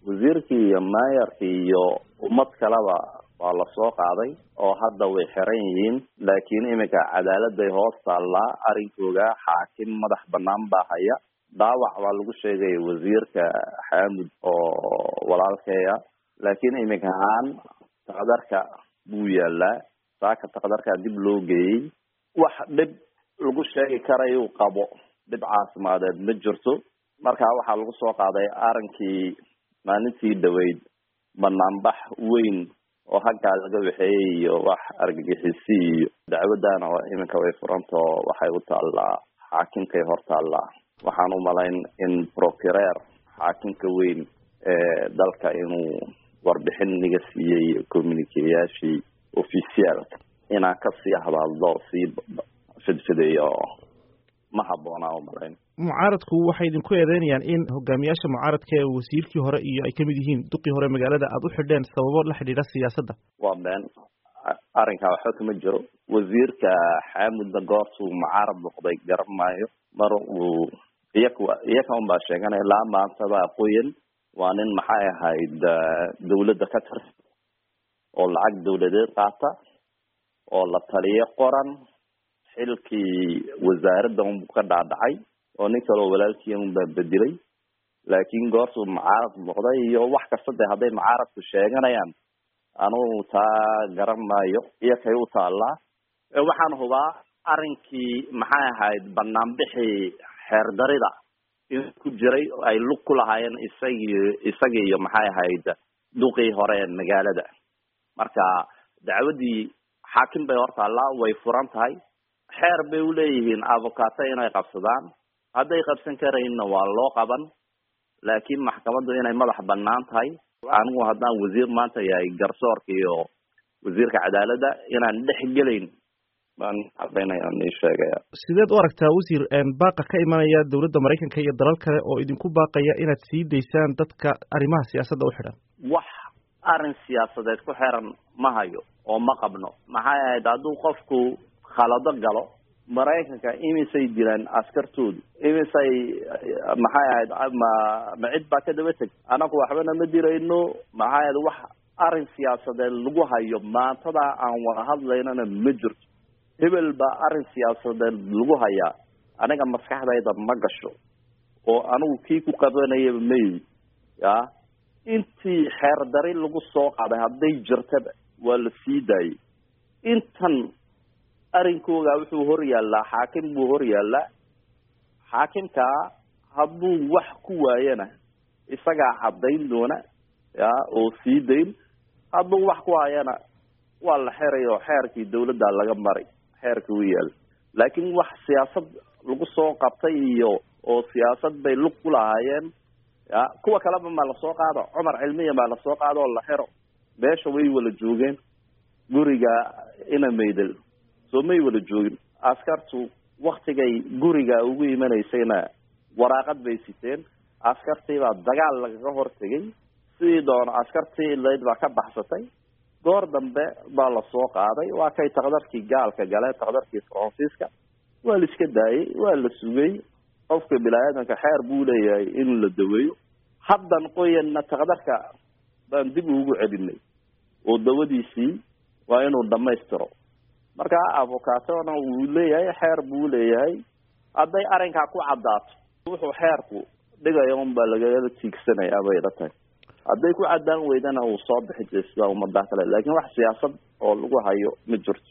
wasiirkii iyo maayarkii iyo ummad kaleba waa lasoo qaaday oo hadda way xiran yihiin laakiin iminka cadaaladday hoos taallaa arrinkooga xaakim madax banaan baa haya dhaawac baa lagu sheegaya wasiirka xaamud oo walaalkeeya laakiin iminka ahaan taqdarka buu yaalaa saaka taqdarkaa dib loo geeyey wax dhib lagu sheegi karayuu qabo dhib caafimadeed ma jirto marka waxaa lagu soo qaaday arrinkii maalintii dhaweyd banaanbax weyn oo haggaa laga waxeeyey iyo wax argagixisi iyo dacwadana iminka way furantao waxay u taallaa xaakimkay hor taallaa waxaan u malayn in procureer xaakimka weyn ee dalka inuu warbixin naga siiyey communikeyaashii officialka inaan kasii hadaldo sii fidfidayo ma habboonaa u malayn mucaaradku waxay idinku eedeynayaan in hogaamiyaasha mucaaradka ee wasiirkii hore iyo ay kamid yihiin duqii hore magaalada aada u xidheen sababo la xidhiidha siyaasadda waa been arrinkaa waxba kama jiro wasiirka xaamudna goortuu mucaarad noqday garan maayo mar uu iyaka iyaka un baa sheeganaya ilaa maantada qoyan waa nin maxay ahayd dawladda ka tirsan oo lacag dawladeed qaata oo la taliyo qoran xilkii wasaaradda unbuu ka dhaadhacay oo nin kaleo walaalkii unbaa bedelay laakiin goortuu mucaarad noqday iyo wax kasta de hadday mucaaradku sheeganayaan anugu taa garan maayo iyo kay u taallaa waxaan hubaa arrinkii maxay ahayd banaanbixii xeerdarida in ku jiray ay lug ku lahaayeen isagii isagii iyo maxay ahayd duqii hore magaalada marka dacwaddii xaakim bay hor taallaa way furan tahay xeer bay uleeyihiin avocaato inay qabsadaan hadday qabsan karayinna waa loo qaban laakiin maxkamaddu inay madax banaan tahay anigu haddaan wasiir maanta yahay garsoorka iyo wasiirka cadaaladda inaan dhex gelayn baan cadaynayaan ii sheegaya sideed u aragtaa wasiir baaqa ka imanaya dowladda maraykanka iyo dalal kale oo idinku baaqaya inaad sii daysaan dadka arrimaha siyaasadda u xidhan wax arrin siyaasadeed ku xiran ma hayo oo ma qabno maxay ahayd hadduu qofku khalado galo maraykanka imisay dilaan askartoodu imisay maxay ahayd ma ma cid baa ka daba teg anagu waxbana ma dirayno maxay ahayd wax arrin siyaasadeed lagu hayo maantada aan wada hadlaynana ma jirto hebel baa arrin siyaasadeed lagu hayaa aniga maskaxdayda ma gasho oo anigu kii ku qabanayaba mayi ya intii xeerdari lagu soo qaaday hadday jirtaba waa la sii daayey intan arrinkooga wuxuu hor yaallaa xaakim buu hor yaallaa xaakimkaa hadduu wax ku waayana isagaa caddayn doona ya oo sii dayn hadduu wax ku hayana waa la xeray oo xeerkii dawladda laga maray xeerka u yaalla laakiin wax siyaasad lagu soo qabtay iyo oo siyaasad bay lug ku lahaayeen ya kuwa kaleba maa lasoo qaado cumar cilmiya maa lasoo qaado oo la xero beesha way wala joogeen guriga ina maydel soo may wala joogin askartu waktigay guriga ugu imanaysayna waraaqad bay siteen askartiibaa dagaal lagaga hortegay sidii doono askartii layd baa ka baxsatay goor dambe baa lasoo qaaday waa kay takdarkii gaalka galeen takdarkii faransiiska waa la iska daayey waa la sugay qofka bini-aadanka xeer buu leeyahay in la daweeyo haddan qoyanna takdarka baan dib ugu celinay oo dawadiisii waa inuu dhamaystiro marka avocatona wuu leeyahay xeer buu leeyahay hadday arrinkaa ku caddaato wuxuu xeerku dhigaya un baa lagala tiigsanaya bay ila tahay hadday ku caddaan weydana uu soo bixi jira sida ummadaha kale laakiin wax siyaasad oo lagu hayo ma jirto